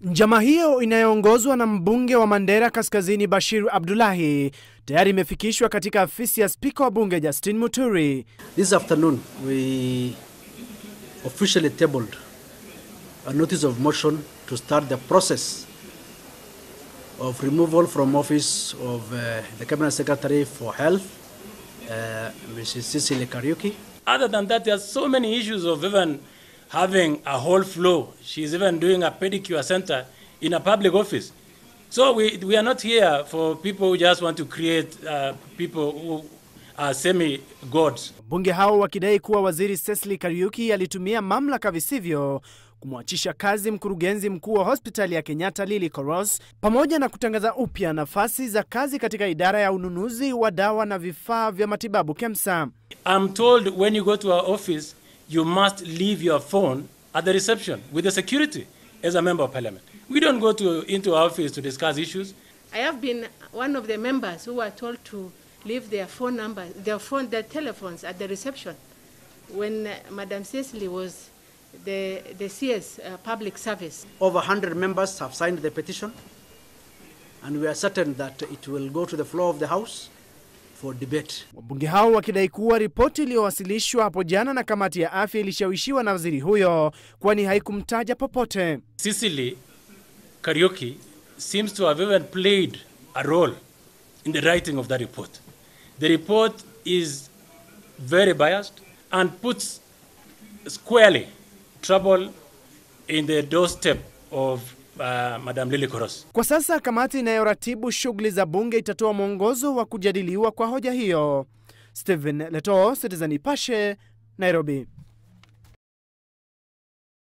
Njama hiyo inayoongozwa na mbunge wa Mandera Kaskazini Bashir Abdullahi tayari imefikishwa katika afisi ya spika wa bunge Justin Muturi. This afternoon, we officially tabled a notice of motion to start the process of removal from office of uh, the Cabinet Secretary for Health, uh, Mrs. Cecily Kariuki. Other than that, there are so many issues of even having a whole floor. She's even doing a pedicure center in a public office. So we, we are not here for people who just want to create uh, people who are semi-gods. Wabunge hao wakidai kuwa waziri Cecily Kariuki alitumia mamlaka visivyo kumwachisha kazi mkurugenzi mkuu wa hospitali ya Kenyatta Lily Koros, pamoja na kutangaza upya nafasi za kazi katika idara ya ununuzi wa dawa na vifaa vya matibabu KEMSA. I'm told when you go to our office, you must leave your phone at the reception with the security as a member of parliament. We don't go to, into our office to discuss issues. I have been one of the members who were told to leave their phone number, their phone, their telephones at the reception when uh, Madam Cecily was the, the CS uh, public service. Over 100 members have signed the petition, and we are certain that it will go to the floor of the House for debate. Wabunge hao wakidai kuwa ripoti iliyowasilishwa hapo jana na kamati ya afya ilishawishiwa na waziri huyo, kwani haikumtaja popote. Cecily Karaoke seems to have even played a role in the writing of that report. The report is very biased and puts squarely trouble in the doorstep of uh, Madam Lily Koros. Kwa sasa kamati inayoratibu shughuli za bunge itatoa mwongozo wa kujadiliwa kwa hoja hiyo. Stephen Leto, Citizen Nipashe, Nairobi.